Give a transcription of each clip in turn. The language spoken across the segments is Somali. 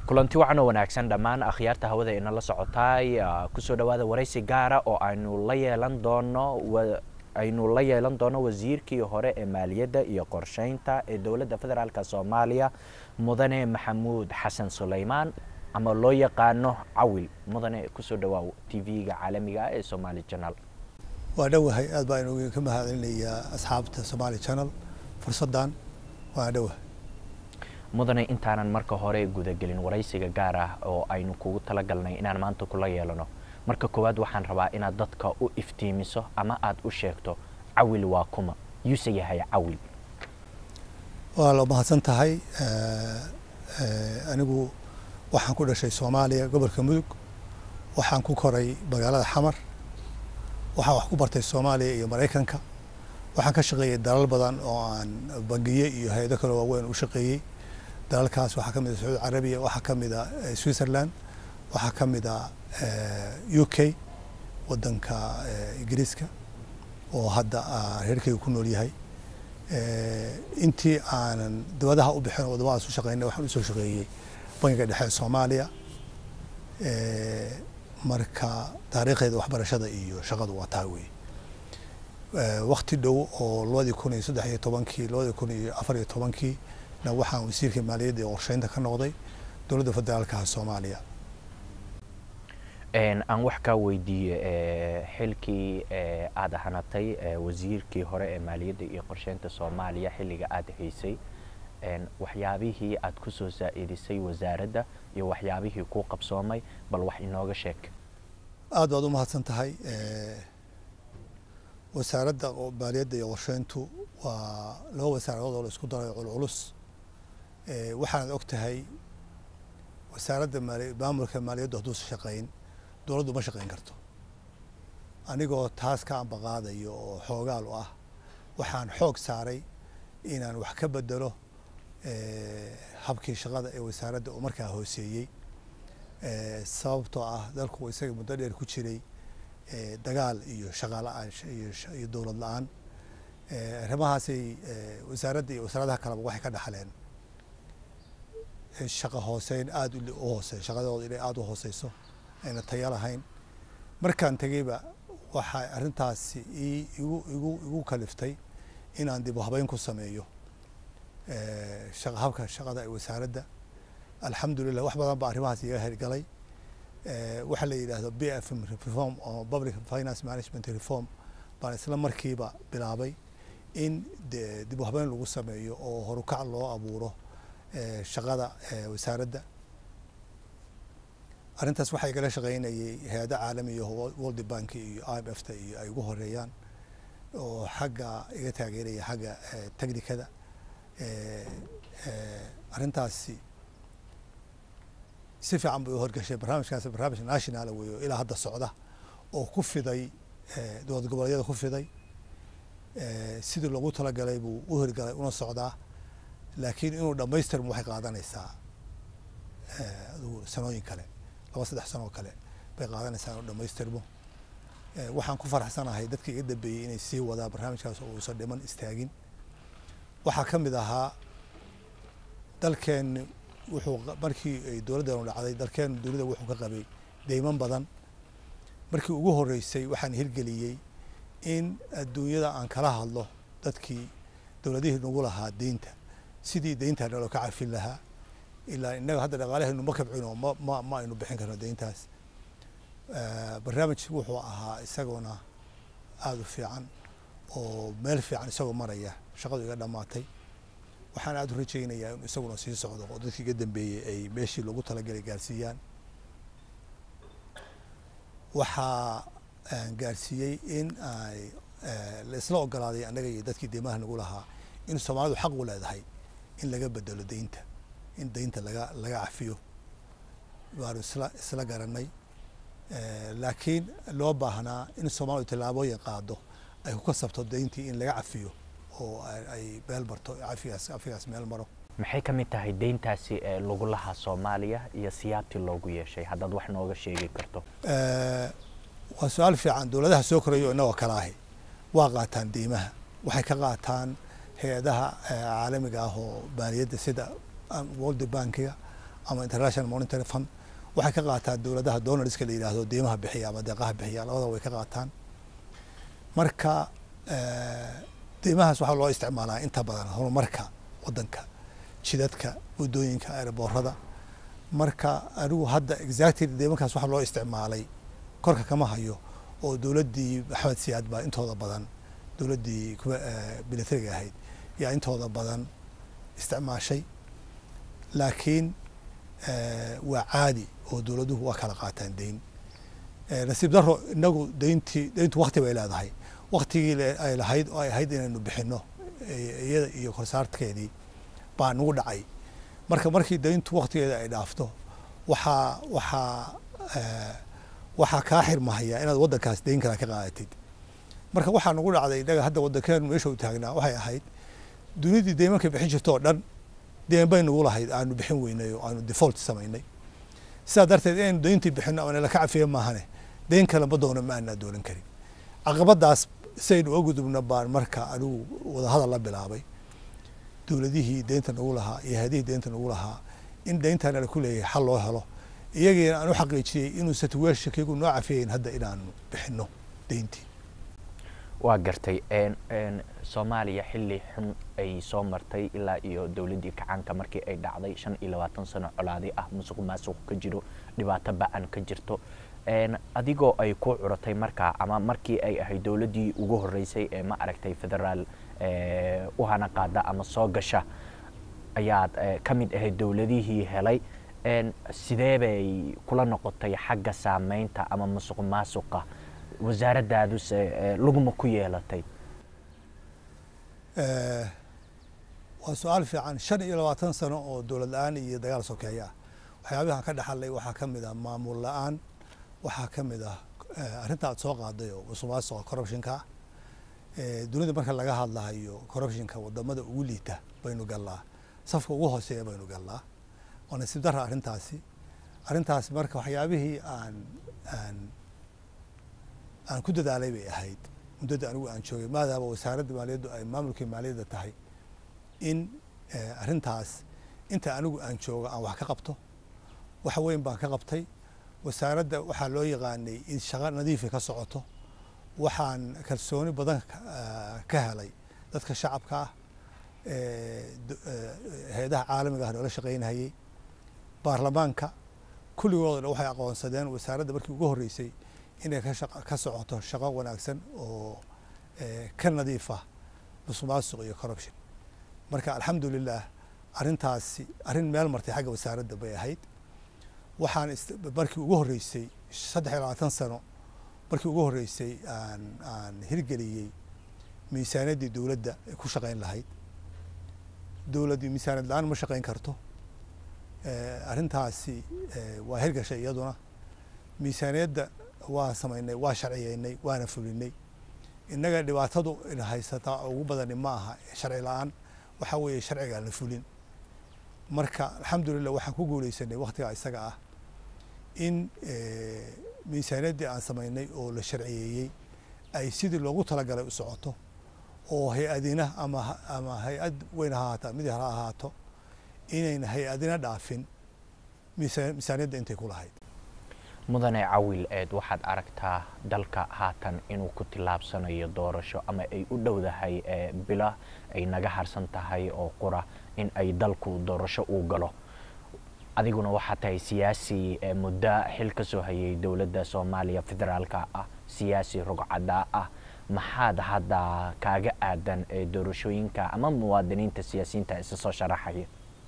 kulanti wacan oo wanaagsan dhammaan akhyaarta hawada inala socotaay kusoo dhawaada waraysi gaara oo aynu la yeelan doono aynu la yeelan doono wasiirkii hore ee maaliyadda iyo qorsheynta ee dowladda federaalk soomaaliya mudane maxamuud xasan suleymaan ama loo yaqaano cawil mudane kusoo dhawaaw t v-ga caalamiga ah ee somaali janal waa dhowahay aad baa inu ka mahadcelinayaa asxaabta somaali janal fursaddan waa dhowahay mudane intaanan marka hore gudagelin waraysiga gaar ah oo aynu kugu talagalnay inaan maanta kula yeelano marka koowaad waxaan rabaa inaad dadka u iftiimiso ama aada u sheegto cawil waa kuma yuuse yahay cawil waa la mahadsan tahay anigu waxaan ku dhashay soomaaliya gobolka mudug waxaan ku koray magaalada xamar waxaan wax ku bartay soomaaliya iyo maraykanka waxaan ka shaqeeyey dalal badan oo aan bangiye iyo hay-ado kale waaweyn u shaqeeyey dalalkaas waxaa ka mid a sacuudi carabiya waxaa ka mid a switzerland waxaa ka mid a u k wadanka ingiriiska oo hadda reerkeyga ku nool yahay intii aanan dibadaha u bixin oo wadamadaas u shaqeynay waxaan usoo shaqeeyey bangiga dhexe ee soomaaliya marka taariikhdeeda waxbarashada iyo shaqadu waa taa wey wakti dhow oo labadii kun iyo saddex iyo tobankii labadii kun iyo afar iyo tobankii na waxaan wasiirka maaliyadda iyo qorsheynta ka noqday dowladda federaalka soomaaliya aan wax kaa weydiiye xilkii aada hanatay wasiirkii hore ee maaliyadda iyo qorsheynta soomaaliya xilliga aada haysay waxyaabihii aad ku soo saa-idisay wasaaradda iyo waxyaabihii kuu qabsoomay bal wax inooga sheeg aad baad u mahadsan tahay wasaaradda maaliyadda iyo qorsheyntu waa laba wasaaradood oo la isku darayo culculus waxaanad og tahay wasaaradda maamulka maaliyaddu hadduusa shaqayn dowladdu ma shaqayn karto anigoo taas ka ambaqaadayo oo xoogaal u ah waxaan xoog saaray inaan wax ka bedelo habkii shaqada ee wasaaradda uu markaa hooseeyey sababtoo ah dalku isaga muddo dheer ku jiray dagaal iyo shaqa la-aan iyo dowlad la-aan arrimahaasay wasaaradda iyo wasaaradaha kaleba waxay ka dhaxleen shaqa hooseyn aada u hoosey shaqadooda inay aada u hooseyso ayna taya lahayn markaan tegeyba waxay arrintaasi igu igu igu kaliftay inaan dib u habeyn ku sameeyo habka shaqada ee wasaaradda alxamdulilah wax badan baa arrimahaas iga hirgalay waxaa la yidhaahdo b f m reform oo public finance management reform baan isla markiiba bilaabay in dib u habeyn lagu sameeyo oo horukac loo abuuro shaqada wasaaradda arrintaas waxaa igala shaqeynayay hay-ada caalamiya world bank iyo i m f ta iyo ay ugu horeeyaan oo xagga iga taageeraya xagga technicada arrintaasi si fiican bay u horgashay barnaamijkaas barnaamij nationala wey oo ilaa hadda socda oo ku fiday dowlad goboleedyada ku fiday sidii loogu talagalay buu u hirgalay una socdaa laakiin inuu dhamaystirmo waxay qaadanaysaa adugu sanooyin kale laba saddex sanoo kale bay qaadanaysaa inuu dhamaystirmo waxaan ku faraxsanahay dadkii iga dambeeyey inay sii wadaa barnaamijkaas oo uusan dhiman istaagin waxaa ka mid ahaa dalkeenni wuxuu markii ay dowladdeenu dhacday dalkeennu dunida wuxuu ka qabay deyman badan markii ugu horreysay waxaan hirgeliyey in adduunyada aan kala hadlo dadkii dowladihii nagu lahaa deynta sidii deyntaa naloo ka cafin lahaa ilaa innaga hadda dhaqaalahaynu ma kabcino ma ma ma aynu bixin karno deyntaas barnaamij wuxuu ahaa isaguna aada u fiican oo meel fiican isagoo maraya shaqadu iga dhammaatay waxaan aada u rajaynayaa in isaguna sii socdo oo dadkii iga dambeeyey ay meeshii loogu talagalay gaarsiiyaan waxaa gaarsiiyey in ay la isla ogolaaday annaga iyo dadkii deymaha nagu lahaa in soomaalidu xaq u leedahay in laga bedelo deynta in deynta laga laga cafiyo waanu isla isla garanay laakiin loo baahnaa in soomaalidu tallaabooyin qaado ay ku kasabto deyntii in laga cafiyo oo ay meel marto cafigaas cafigaas meel maro maxay ka mid tahay deyntaasi ee lagu lahaa soomaaliya iyo siyaabtii loogu yeeshay haddaad wax nooga sheegi karto waa su-aal fiican dowladaha soo korayo inagoo kale ahi waa qaataan deymaha waxay ka qaataan hay-adaha caalamiga ah oo maaliyadda sida world bankiga ama international monetary fund waxay ka qaataan dowladaha donorska la yidhaahdo deymaha bixiya ama deeqaha bixiya labadaba way ka qaataan marka deymahaas waxaa loo isticmaalaa inta badan horumarka waddanka jidadka waddooyinka aeroboorada marka anigu hadda exactly deymankaas waxaa loo isticmaalay korka kama hayo oo dowladdii maxamed siyaad baa intooda badan dowladdii militariga ahayd yaa intooda badan isticmaashay laakiin waa caadi oo dowladuhu waa kala qaataan deyn nasiib daro inagu deyntii deyntu wakti bay leedahay waktigii ay lahayd oo ay ahayd inaynu bixino iyada iyo korsaarkeedii baa nagu dhacay marka markii deyntu waktigeeda ay dhaafto waxaa waxaa waxaa kaa xirmahaya inaad waddankaas deyn kale ka qaadatid marka waxaa nagu dhacday innaga hadda waddankeenu meesha u taagnaa waxay ahayd dunidii deymanka bixin jirta oo dhan deen bay nagu lahayd aanu bixin weynay oo aanu default samaynay sidaa darteed inaynu deyntii bixino oo nala ka cafiya maahane deyn kale ma doono ma aanaa doolan karin caqabadaas saynu uga gudubna baan marka anigu wadahadal la bilaabay dowladihii deynta nagu lahaa iyo hadihii deynta nagu lahaa in deyntaa nala ku leeyahay xal loo helo iyagiina aan u xaqiijiyey inuu situationkiigu noo cafiyayn hadda inaanu bixino deyntii waa gartay soomaaliya xilli xun ay soo martay ilaa iyo dowladdii kacaanka markii ay dhacday shan iyo labaatan sano colaadi ah musuq maasuq ka jiro dhibaato ba-an ka jirto adigoo ay ku curatay markaa ama markii ay ahayd dowladdii ugu horreysay ee ma aragtay federaal u hana qaada ama soo gasha ayaad ka mid ahayd dowladihii helay sidee bay kula noqotay xagga saameynta ama musuq maasuqa wasaaraddaaduse laguma ku yeelatay waa su-aal fiican shan iyo labaatan sano oo dowlad la-aan iyo dagaal sokeeya ah waxyaabahan ka dhaxalay waxaa ka mid ah maamul la-aan waxaa ka mid ah arrinta aad soo qaaday oo musuq maasuqa corruptionka ah dunida marka laga hadlahayo corruptionka wadamada ugu liita baynu gallaa safka ugu hooseeya baynu gallaa waa nasiib dara arrintaasi arrintaasi marka waxyaabihii aan aan aan ku dadaalay bay ahayd muddada anigu aan joogay maadaama wasaaradda maaliyaddu ay maamulkii maaliyadda tahay in arrintaas inta anigu aan joogo aan wax ka qabto wax weyn baan ka qabtay wasaaradda waxaa loo yaqaanay in shaqo nadiifa ka socoto waxaan kalsooni badan ka helay dadka shacabka ah hay-adaha caalamiga ah noola shaqaynahayey baarlamaanka kulligooda waxay aqoonsadeen wasaaradda markii ugu horreysay inay ka socoto shaqo wanaagsan oo ka nadiif ah musuq maasuq iyo corruption marka alxamdulilah arrintaasi arrin meel martay xagga wasaaradda bay ahayd waxaan markii ugu horreysay saddex iyo labaatan sano markii ugu horreysay aan aan hirgeliyey miisaaniyaddii dowladda ay ku shaqayn lahayd dowladdii miisaaniyad la-aan ma shaqayn karto arrintaasi waa hirgashay iyaduna miisaaniyadda waa samaynay waa sharciyeynay waana fulinay innaga dhibaatadu ina haysataa ugu badani ma aha sharci la-aan waxaa weeye sharcigaan la fulin marka alxamdulilah waxaan ku guuleysanay waktigaa isaga ah in miisaaniyaddii aan samaynay oo la sharciyeeyey ay sidii loogu talagalay u socoto oo hay-adina ama ama hay-ad weyn ha ahaato mid ha ahaato inayna hay-adina dhaafin miisaaniyadda intay ku lahayd mudane cawil eed waxaad aragtaa dalka haatan inuu ku tillaabsanayo doorasho ama ay u dhowdahay bila ay naga harsan tahay oo qura in ay dalku doorasho uu galo adiguna waxaa tahay siyaasi muddo xil ka soo hayay dowladda soomaaliya federaalka ah siyaasi rogcadaa ah maxaad hadda kaaga aadan doorashooyinka ama muwaadiniinta siyaasiyiinta isa soo sharaxaya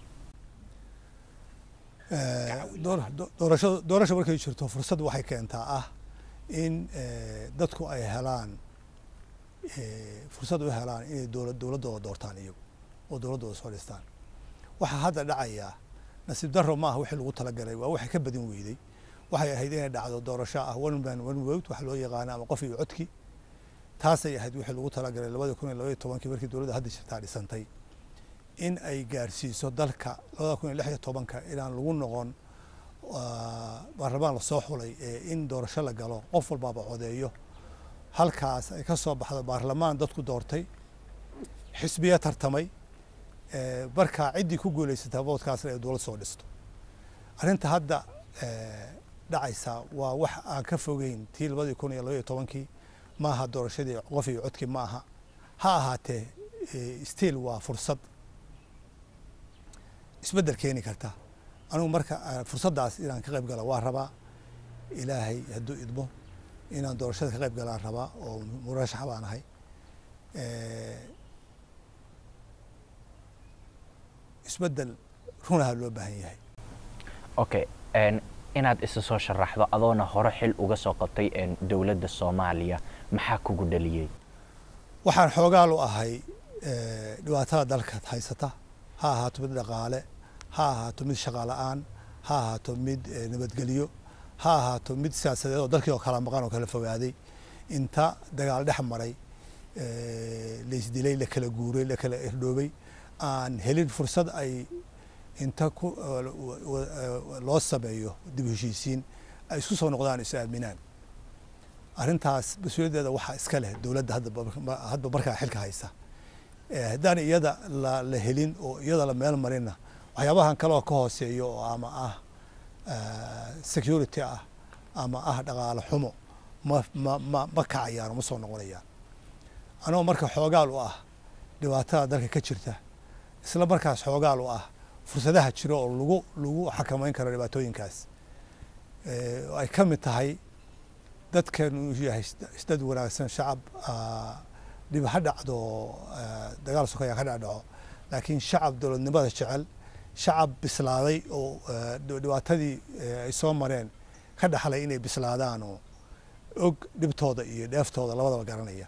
doorashada doorasho markay jirto fursad waxay keentaa ah in dadku ay helaan fursad u helaan inay dowla dowladdooda doortaan iyagu oo dowladdooda soo dhistaan waxaa hadda dhacayaa nasiib daro ma aha wixii lagu talagalay waa waxay ka badin weyday waxay ahayd inay dhacdo doorasho ah one man one vote wax loo yaqaano ama qof iyo codki taasay ahayd wixii lagu talagalay labada kun iyo labaiyo tobankii markii dowladda hadda jirtaa dhisantay in ay gaarsiiso dalka labada kun iyo lix iyo tobanka inaan lagu noqon baarlamaan lasoo xulay ee in doorasho la galo qof walbaaba codeeyo halkaas ay ka soo baxdo baarlamaan dadku doortay xisbiya tartamay markaa ciddii ku guulaysataa voodkaasna ay dowlad soo dhisto arrinta hadda dhacaysa waa wax aan ka fogeyn tii labadii kun iyo labaiyo tobankii maaha doorashadii qof iyo codkii ma aha ha ahaatee stiil waa fursad isbeddel keeni karta anigu marka fursaddaas inaan ka qayb gala waa rabaa ilaahay hadduu idmo inaan doorashada ka qayb galaan rabaa oo murashax baan ahay isbeddel runaha loo baahan yahay okay inaad isa soo sharaxdo adoona hore xil uga soo qabtay dowladda soomaaliya maxaa kugu dhaliyey waxaan xoogaal u ahay dhibaatada dalka haysata ha ahaato mid dhaqaale ha ahaato mid shaqa la-aan ha ahaato mid nabadgelyo ha ahaato mid siyaasadeed oo dalkii oo kala maqan oo kala fogaaday inta dagaal dhex maray laisdilay la kala guuray la kala irdhoobay aan helin fursad ay inta ku loo sameeyo dib heshiisiin ay isku soo noqdaan is aaminaan arrintaas mas-uuliyaddeeda waxaa iska leh dowladda hadba markaa xilka haysa haddaan iyada la helin oo iyada la meel marinna waxyaabahan kaleoo ka hooseeyo oo ama ah security ah ama ah dhaqaale xumo ma ma ma ma kacayaan ma soo noqonayaan anagoo marka xoogaal u ah dhibaatada dalka ka jirta isla markaas xoogaal u ah fursadaha jiro oo lagu lagu xakameyn karo dhibaatooyinkaas ay ka mid tahay dadkan uu yahay dad wanaagsan shacab dhib ha dhacdo dagaal sokaya ka dhacdhaco laakiin shacab dowladnimada jecel shacab bislaaday oo dhibaatadii ay soo mareen ka dhaxlay inay bislaadaan oo og dhibtooda iyo dheeftooda labadaba garanaya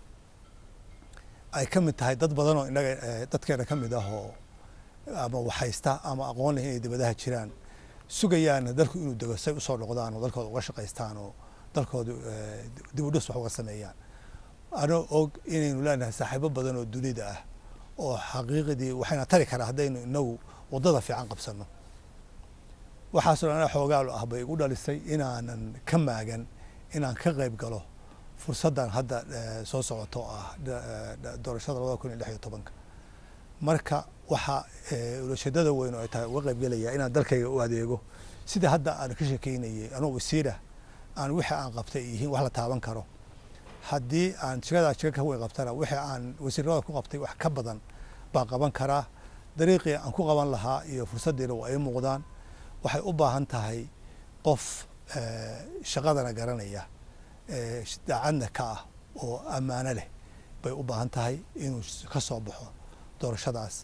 ay ka mid tahay dad badan oo inaga dadkeena ka mid ah oo ama waxhaysta ama aqoon leh inay dibadaha jiraan sugayaana dalku inuu dego say usoo noqdaan oo dalkooda uga shaqaystaan oo dalkooda dib u dhis wax uga sameeyaan anoo og inaynu leenahay saaxiibo badan oo dunida ah oo xaqiiqdii waxayna tari karaa haddaynu inagu waddada fiican qabsanno waxaasoo dhan ana xoogaalu ah bay igu dhalisay inaanan ka maagan inaan ka qayb galo fursaddan hadda soo socoto oo ah doorashada labada kun iyo lix iyo tobanka marka waxaa ulasheedada weyn oo ay tahay uga qayb gelaya inaan dalkayga u adeego sida hadda aan ka sheekeynayay anoo wasiirah aan wixii aan qabtay yihiin wax la taaban karo haddii aan jikadaa jika ka weyn qabtana wixii aan wasiirnimada ku qabtay wax ka badan baan qaban karaa dariiqii aan ku qaban lahaa iyo fursaddiina waa ay muuqdaan waxay u baahan tahay qof shaqadana garanaya daacadna ka ah oo ammaano leh bay u baahan tahay inuu ka soo baxo doorashadaas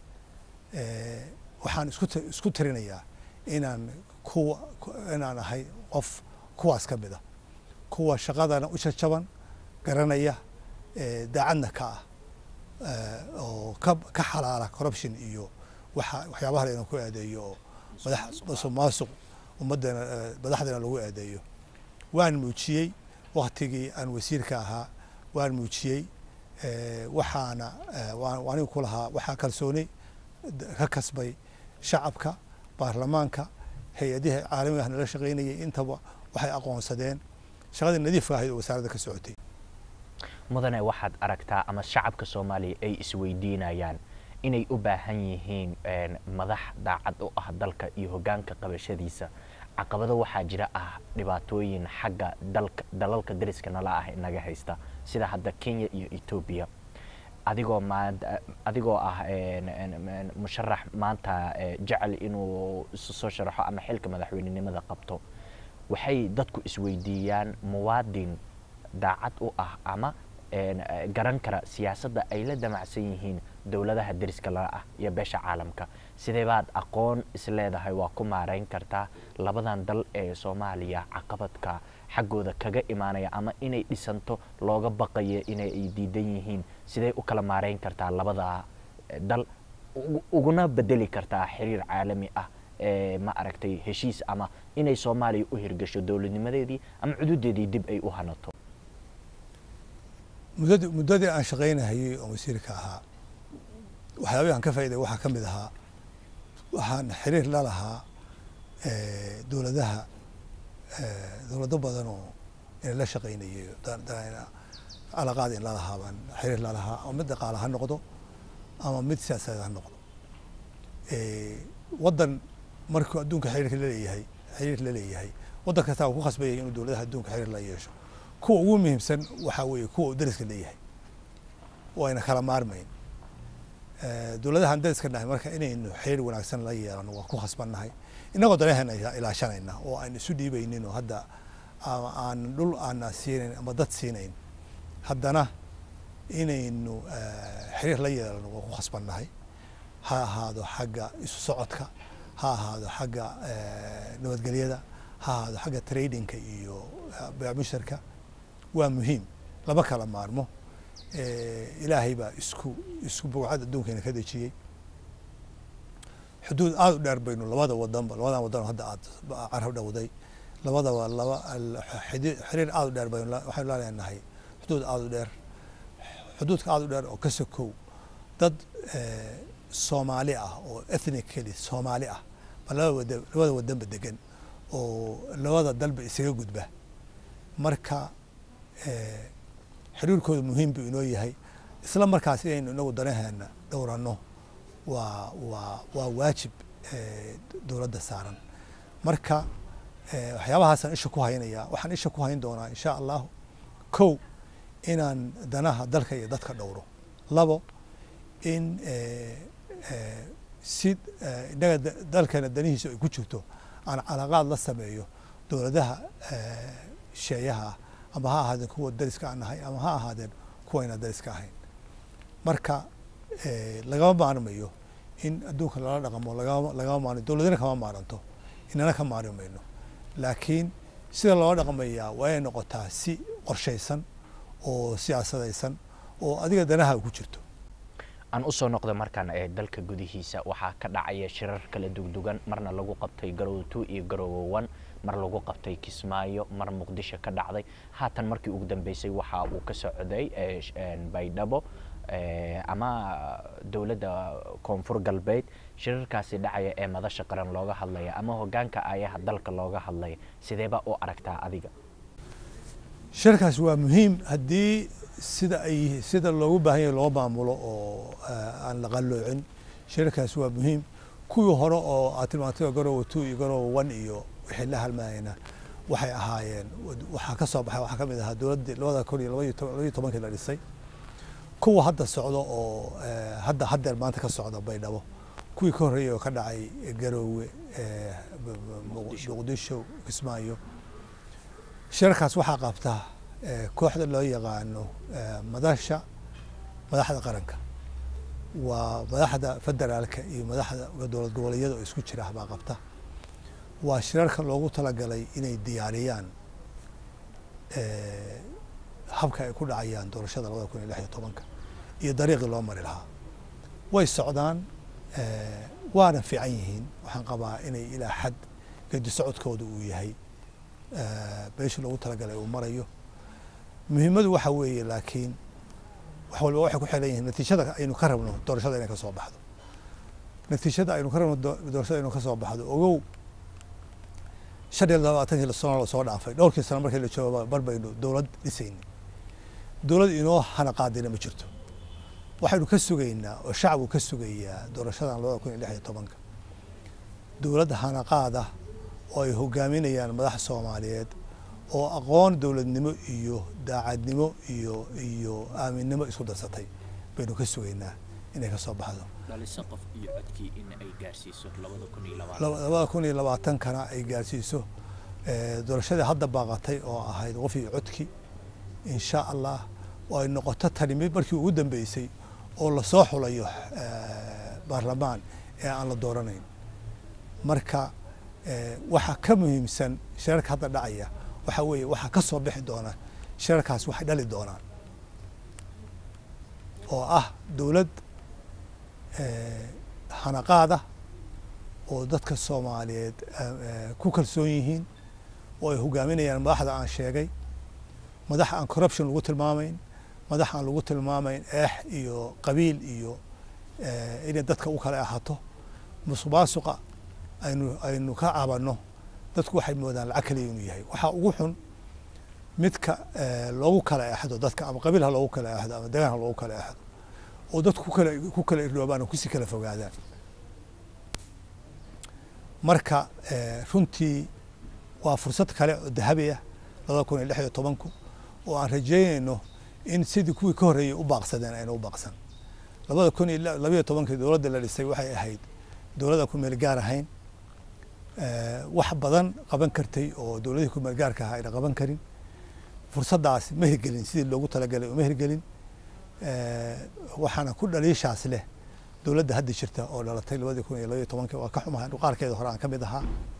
waxaan isku isku tirinayaa inaan kuwa inaan ahay qof kuwaas ka mida kuwa shaqadana u jajaban garanaya daacadna ka ah oo ka ka xalaala corruption iyo waxa waxyaabaha inaan ku aadeeyo oo madax masuq maasuq ummaddeena madaxdeena lagu aadeeyo waan muujiyey waktigii aan wasiirka ahaa waan muujiyey waxaana anigu ku lahaa waxaa kalsooni ka kasbay shacabka baarlamaanka hay-adihii caalamiga nala shaqaynayay intaba waxay aqoonsadeen shaqadii nadiifka ahayd oo wasaaradda ka socotay mudane waxaad aragtaa ama shacabka soomaaliya ay isweydiinayaan inay u baahan yihiin madax daacad u ah dalka iyo hoggaanka qabashadiisa caqabado waxaa jira ah dhibaatooyin xagga dalka dalalka dariska nala ah inaga haysta sida hadda kenya iyo etoobiya adigoo maanta adigoo ah musharax maanta jecel inuu isu soo sharaxo ama xilka madaxweynenimada qabto waxay dadku isweydiiyaan muwaadin daacad u ah ama garan kara siyaasadda ay la damacsan yihiin dowladaha deriska la ah iyo beesha caalamka sidee baad aqoon isleedahay waa ku maareyn kartaa labadan dal ee soomaaliya caqabadka xaggooda kaga imaanaya ama inay dhisanto looga baqayo inay ay diidan yihiin sidee u kala maareyn kartaa labada dal uguna bedeli kartaa xiriir caalami ah ee ma aragtay heshiis ama inay soomaaliya u hirgasho dowladnimadeedii ama cududeedii dib ay u hanato muddadii muddadii aan shaqaynahayey oo wasiirka ahaa waxyaabihi aan ka faa'iday waxaa ka mid ahaa waxaan xiriir la lahaa dowladaha dowlado badan oo ina la shaqaynayay calaqaad in lalahaa baan xiriir lalahaa ama mid dhaqaale ha noqdo ama mid siyaasadeed ha noqdo waddan markuu adduunka xiriirka la leeyahay xiriir la leeyahay waddan kastaa uu ku khasbayay inuu dowladaha adduunka xiriir la yeesho kuwa ugu muhiimsan waxaa weeye kuwa uu dariska leeyahay oo ayna kala maarmayn dowladahan dariska nahay marka inaynu xiriir wanaagsan la yeelano waa ku khasbannahay innagoo danaheena ilaashanayna oo aan isu dhiibaynin oo hadda aan dhul aana siinayn ama dad siinayn haddana inaynu xiriir la yeelano waa ku khasbannahay ha ahaado xagga isu socodka ha ahaado xagga nabadgelyada ha ahaado xagga tradingka iyo musharka waa muhiim lama kala maarmo ilaahay baa isku isku bugcad adduunkeena ka dejiyey xuduud aada u dheer baynu labada wadanba labadan wadan hadda aad carab dhowday labadaba laba xiriir aada u dheer baynu waxaynu la leenahay xuduud aada u dheer xuduudka aada u dheer oo ka sokow dad soomaali ah oo ethnically soomaali ah ba labada wada labada wadanba degan oo labada dalba isaga gudba marka xiriirkooda muhiim buu inoo yahay isla markaas inaynu inagu danaheena dhowranno waa waa waa waajib dowladda saaran marka waxyaabahaasaan isha ku haynaya waxaan isha ku hayn doonaa insha allahu kow inaan danaha dalka iyo dadka dhowro labo in si innaga dalkeena danihiisa ay ku jirto aan calaqaad la sameeyo dowladaha sheeyaha ah ama ha ahaadeen kuwa dariska aan nahay ama ha ahaadeen kuwayna dariska ahayn marka lagama maarmayo in adduunka lala dhaqamo lagama lagama maarmo dowladana kama maaranto inana ka maarmi mayno laakiin sida loola dhaqmayaa waa inay noqotaa si qorshaysan oo siyaasadaysan oo adiga danaha ku jirto aan usoo noqda markaan ee dalka gudihiisa waxaa ka dhacaya shirar kala dugdugan marna lagu qabtay garowe two iyo garowe one mar lagu qabtay kismaayo mar muqdisho ka dhacday haatan markii ugu dambeysay waxa uu ka socday baydhabo ama dowladda koonfur galbeed shirarkaasi dhacaya ee madasha qaran looga hadlaya ama hogaanka ayaha dalka looga hadlaya sideeba u aragtaa adiga shirkaas waa muhiim haddii sida ay sida loogu baahan yahay loo maamulo oo aan la qalloocin shirkaas waa muhiim kuwii hore oo aad tilmaantay garowe two iyo garowe one iyo wixii la halmaayena waxay ahaayeen waxaa ka soo baxay waxaa ka mid ahaa dowladda labada kun iyo labaiyo tobankii la dhisay kuwa hadda socdo oo hadda haddeer maanta ka socda baydhabo kuwii ka horreeyay oo ka dhacay garowe muqdisho kismaayo shirarkaas waxaa qabta kooxda loo yaqaano madasha madaxda qaranka waa madaxda federaalka iyo madaxda dowlad goboleedyada oo isku jira baa qabta waa shirarka loogu talagalay inay diyaariyaan habka ay ku dhacayaan doorashada labada kun iyo lix iyo tobanka iyo dariiqii loo mari lahaa way socdaan waana fiican yihiin waxaan qabaa inay ilaa xad gedi socodkooda uu yahay meeshii loogu talagalay uu marayo muhiimadu waxa weeye laakiin wax walba waxay ku xiran yihiin natiijada aynu ka rabno doorashada inay ka soo baxdo natiijada aynu ka rabno doorashada inuu ka soo baxdo ogow shan iyo labaatankii sano la soo dhaafay dhowrkii sano markii la joogo bar baynu dowlad dhisayni dowlad inoo hana qaadina ma jirto waxaynu ka sugaynaa oo shacabku ka sugayaa doorashadan labada kun iyo lix iyo tobanka dowlad hanaqaada oo ay hogaaminayaan madaxa soomaaliyeed oo aqoon dowladnimo iyo daacadnimo iyo iyo aaminnimo isku darsatay baynu ka sugaynaa inay ka soo baxdo labada kun iyo labaatankana ay gaarsiiso doorashadii hadda baaqatay oo ahayd qof iyo codki insha allah oo ay noqoto tani mid markii ugu dambeysay oo lasoo xulayo baarlamaan ee aan la dooranayn marka waxaa ka muhiimsan shirarka hadda dhacaya waxaa weeye waxaa ka soo bixi doona shirarkaas waxay dhali doonaan oo ah dowlad hanaqaada oo dadka soomaaliyeed ku kalsoon yihiin oo ay hogaaminayaan madaxda aan sheegay madax aan corruption lagu tilmaamayn madax aan lagu tilmaamayn eex iyo qabiil iyo inay dadka u kala ahato musuqmaasuqa aynu aynu ka cabanno dadku waxay moodaan lacag kaliya inuu yahay waxaa ugu xun midka loogu kala eexdo dadka ama qabiil ha loogu kala eexdo ama degaan ha loogu kala eexdo oo dadku ku kala ku kala irloobaan oo kusii kala fogaadaan marka runtii waa fursad kale oo dahabi ah labada kun iyo lix iyo tobanku oo aan rajeynayno in sidii kuwii ka horreeyey u baaqsadeen ayna u baaqsan labada kun iyo labayo tobankii dowladda la dhisay waxay ahayd dowladda ku meel gaar ahayn wax badan qaban kartay oo dowladihii ku meel gaarka ahaa ayna qaban karin fursaddaas ma hirgelin sidii loogu talagalay uma hirgelin waxaana ku dhaliishaas leh dowladda hadda jirta oo dhalatay labadii kun iyo labaiyo tobankii waa ka xumahay qaarkeeda hore aan ka mid ahaa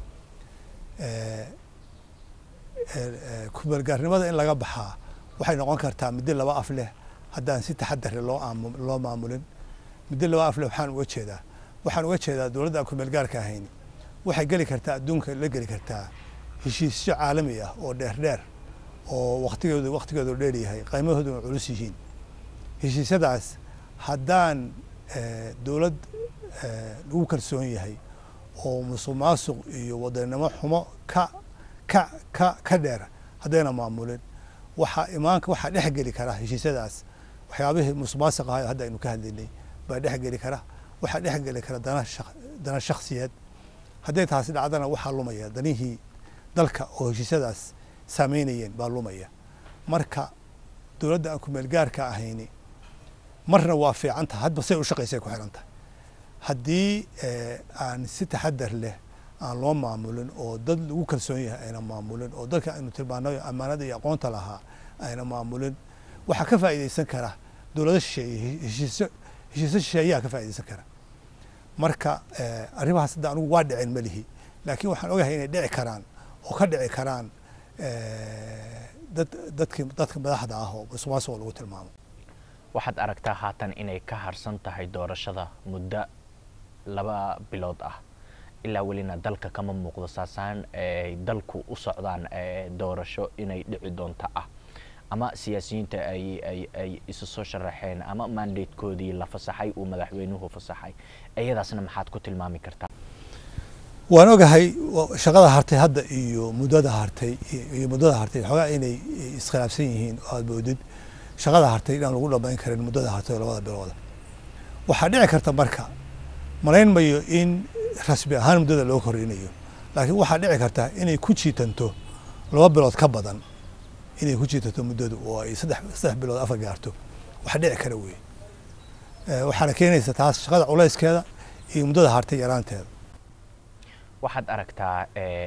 kumeelgaarnimada in laga baxaa waxay noqon kartaa muddo laba af leh haddaan si taxadare loo loo maamulin muddo laba af leh waxaan uga jeedaa waxaan uga jeedaa dowladda aan kumeelgaarka ahayn waxay geli kartaa adduunka la geli kartaa heshiisyo caalami ah oo dheer dheer oo waktigeedu waktigeedu dheer yahay qiimahooduna culus yihiin heshiisyadaas haddaan dowlad lagu kalsoon yahay oo musuq maasuq iyo wadanimo xumo ka ka ka ka dheer haddayna maamulin waxaa imaanka waxaa dhex geli kara heshiisyadaas waxyaabihii musuq maasuq ahayo hadda aynu ka hadlaynay baa dhex geli kara waxaa dhex geli kara dana shak dana shaksiyeed hadday taasi dhacdana waxaa lumaya danihii dalka oo heshiisyadaas saameynayeen baa lumaya marka dowladda aan kumeelgaarka ahayni marna waa fiican tahay hadba say u shaqaysay ku xiran tahay haddii aan si taxadar leh aan loo maamulin oo dad lagu kalsoon yahay ayna maamulin oo dadka aynu tilmaanayo ammaanada iyo aqoonta lahaa ayna maamulin waxaa ka faa'iidaysan kara dowlado shisheeye heshiisyo heshiisyo shisheeyaha ka faa'iidaysan kara marka arrimahaas hadda anugu waa dhicin ma lihi laakiin waxaan ogahay inay dhici karaan oo ka dhici karaan dad dadki dadka madaxda ah oo musuqmaasuqa lagu tilmaamo waxaad aragtaa haatan inay ka harsan tahay doorashada muddo laba bilood ah ilaa welina dalka kama muuqdo saasaan ay dalku u socdaan doorasho inay dhici doonto ah ama siyaasiyiinta ay ay ay isu soo sharaxeen ama mandatekoodii la fasaxay uu madaxweynuhu fasaxay iyadaasna maxaad ku tilmaami kartaa waan ogahay shaqada hartay hadda iyo muddada hartay iyo muddada hartay xoogaa inay iskhilaafsan yihiin oo aad moodid shaqada hartay inaan lagu dhamayn karin muddada hartay oo labada bilooda waxaa dhici karta marka malayn mayo in rasmi ahaan muddada loo korinayo laakiin waxaa dhici karta inay ku jiitanto laba bilood ka badan inay ku jiitanto muddadu oo ay saddex saddex bilood afar gaarto waxa dhici kara wey waxaana keenaysa taas shaqada culayskeeda iyo muddada hartay yaraanteeda waxaad aragtaa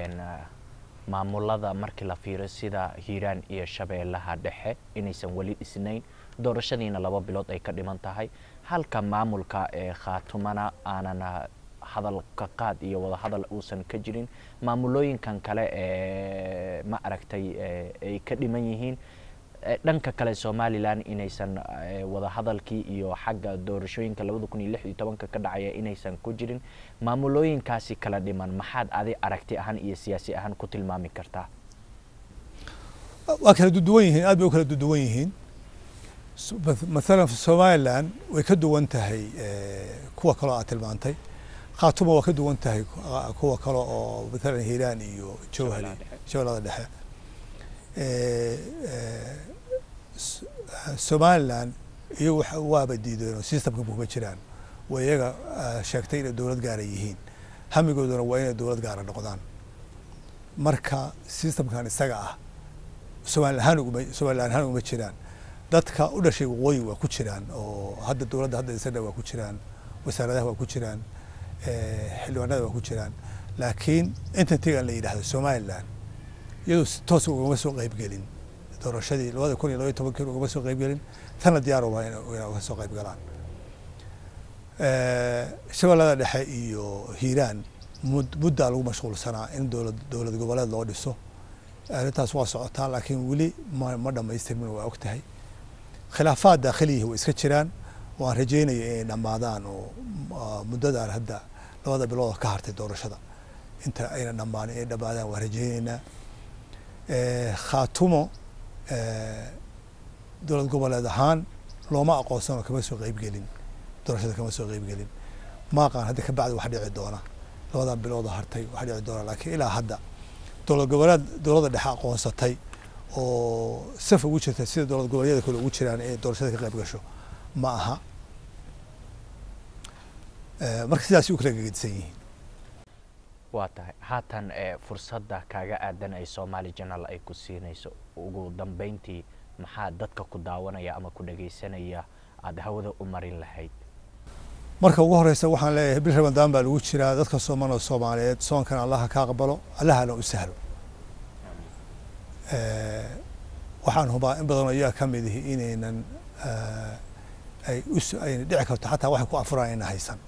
maamulada markii la fiiro sida hiiraan iyo shabeellaha dhexe inaysan weli dhisnayn doorashadiina laba bilood ay ka dhiman tahay halka maamulka ee khaatumana aanan hadal ka qaad iyo wada hadal uusan ka jirin maamulooyinkan kale ee ma aragtay ay ka dhiman yihiin dhanka kale somalilan inaysan wada hadalkii iyo xagga doorashooyinka labada kun iyo lix iyo tobanka ka dhacaya inaysan ku jirin maamulooyinkaasi kala dhiman maxaad adi aragti ahaan iyo siyaasi ahaan ku tilmaami kartaa waa kala duduwan yihiin aad bay u kala duduwan yihiin mathalan somalilan way ka duwan tahay kuwa kaloo aad tilmaantay khaatuma waa ka duwan tahay kuwa kale oo mathalan hiiraan iyo jowhari jowlada dhexe somalilan iyagu waaba diideen oo systemka kuma jiraan waa iyaga sheegtay inay dowlad gaara yihiin hamigooduna waa inay dowlad gaara noqdaan marka systemkan isaga ah somali ahaan uguma somalilan ahaan uguma jiraan dadka u dhashay waqooyi waa ku jiraan oo hadda dowladda hadda isana waa ku jiraan wasaaradaha waa ku jiraan xildhibaanada waa ku jiraan laakiin intantigan la yidhahdo somalilan iyadu si toosa ugama soo qeybgelin doorashadii labada kun iyo labaiy tobankii ugama soo qeybgelin tana diyaar uma ina uga soo qeyb galaan shabeellada dhexe iyo hiiraan mud muddaa lagu mashquulsanaa in dowlad dowlad goboleed loo dhiso arrintaas waa socotaa laakiin weli ma ma dhamaystirmin waa og tahay khilaafaad daakhiliyihi way iska jiraan waan rajeynaya inay dhammaadaan oo muddadan hadda labada bilood oo ka hartay doorashada inta ayna dhammaanin inay dhammaadaan waan rajeyneynaa khaatumo dowlad goboleed ahaan looma aqoonsanoo kama soo qeybgelin doorashada kama soo qeybgelin ma aqaan hadda ka bacdi wax dhici doona labadan biloodoo hartay wax dhici doona laakiin ilaa hadda dowlad goboleed dowladda dhexe aqoonsatay oo saf ugu jirta sida dowlad goboleedyada kale ugu jiraan inay doorashada ka qayb gasho ma aha marka sidaas u kala gegedisan yihiin waa tahay haatan fursadda kaaga aadan ay somaali janal ay ku siinayso ugu dambeyntii maxaa dadka ku daawanaya ama ku dhagaysanaya aada hawada u marin lahayd marka ugu horeysa waxaan leeyahay bil ramadaan baa lagu jiraa dadka sooman oo soomaaliyeed soonkan allaha ka aqbalo allahana u sahlo waxaan hubaa in badanoo iyaga ka mid ihi inaynan ay us ayna dhici karto xataa waxay ku afuraan ayna haysan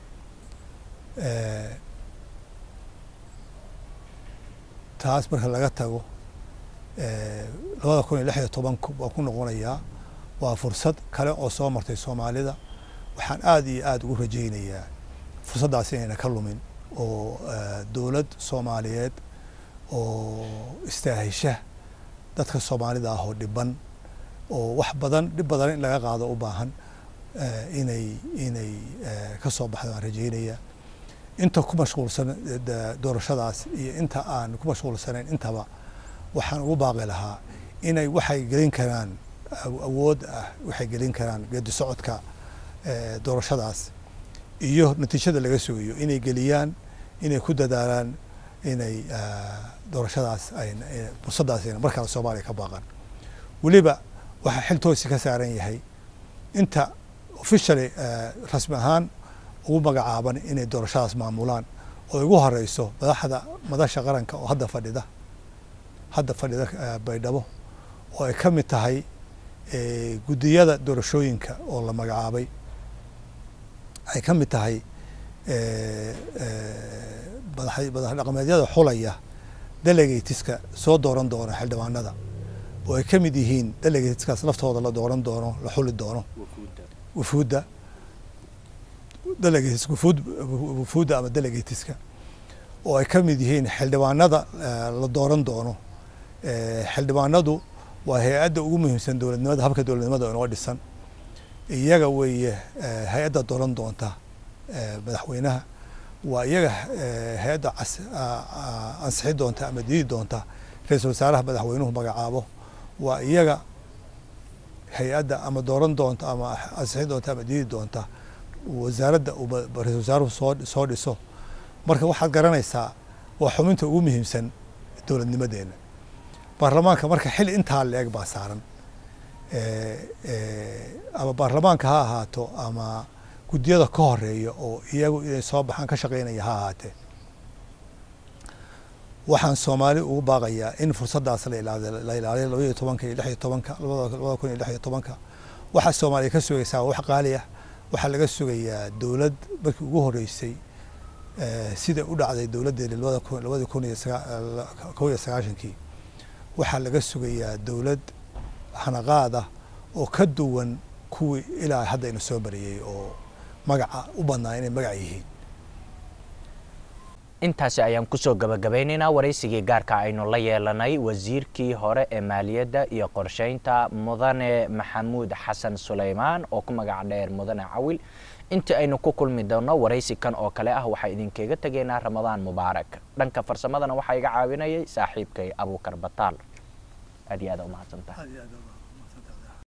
taas marka laga tago labada kun iyo lix iyo tobanku waan ku noqonayaa waa fursad kale oo soo martay soomaalida waxaan aada iyo aada ugu rajaynayaa fursaddaas inayna ka lumin oo dowlad soomaaliyeed oo istaahisha dadka soomaalida ah oo dhiban oo wax badan dhib badan in laga qaado u baahan inay inay ka soo baxdo aan rajaynaya inta ku mashquulsan doorashadaas iyo inta aan ku mashquulsanayn intaba waxaan ugu baaqi lahaa inay waxay gelin karaan awood ah waxay gelin karaan geedi socodka doorashadaas iyo natiijada laga sugayo inay geliyaan inay ku dadaalaan inay doorashadaas ay fursaddaas ayna markale soomaaliya ka baaqan weliba waxaa xil toosi ka saaran yahay inta officially rasmi ahaan ugu magacaaban inay doorashadaas maamulaan oo ugu horeyso madaxda madasha qaranka oo hadda fadhida hadda fadhida baydhabo oo ay ka mid tahay guddiyada doorashooyinka oo la magacaabay ay ka mid tahay madax dhaqameedyada xulaya delegatiska soo dooran doona xildhibaanada oo ay ka mid yihiin delegatiskaas laftooda la dooran doono la xuli doono wufuudda delegates wufuud wufuudda ama delegatiska oo ay ka mid yihiin xildhibaanada la dooran doono xildhibaanadu waa hay-adda ugu muhiimsan dowladnimada habka dowladnimada inoo dhisan iyaga weeye hay-adda dooran doonta madaxweynaha waa iyaga hay-adda ansixi doonta ama diidi doonta ra-iisul wasaaraha madaxweynuhu magacaabo waa iyaga hay-adda ama dooran doonta ama ansixi doonta ama diidi doonta wasaaradda uu ra-isul wasaaruhu soo soo dhiso marka waxaad garanaysaa waa xubinta ugu muhiimsan dowladnimadeena baarlamaanka marka xil intaa la-eg baa saaran ama baarlamaanka ha ahaato ama guddiyada ka horeeya oo iyagu inay soo baxaan ka shaqeynaya ha ahaatee waxaan soomaali ugu baaqayaa in fursaddaas la ilaaliyo la ilaaliyo labaiyo tobanka iyo lix iyo tobanka labada kun iyo lix iyo tobanka waxaa soomaaliya ka sugaysaa wax qaali ah waxaa laga sugayaa dowlad markii ugu horeysay sida u dhacday dowladdeeni labada kun labadii kun iyo kow iyo sagaashankii waxaa laga sugayaa dowlad hanaqaad ah oo ka duwan kuwii ilaa hadda ina soo mariyey oo magaca u badnaa inay magac yihiin intaasi ayaan kusoo gabagabaynaynaa waraysigii gaarka aynu la yeelanay wasiirkii hore ee maaliyadda iyo qorsheynta mudane maxamuud xasan suleymaan oo ku magac dheer mudane cawil intii aynu ku kulmi doono waraysi kan oo kale ah waxaa idinkaga tegaynaa ramadaan mubaarak dhanka farsamadana waxaa iga caawinayay saaxiibkay abuukar bataal aad iyo aad umahadsantahay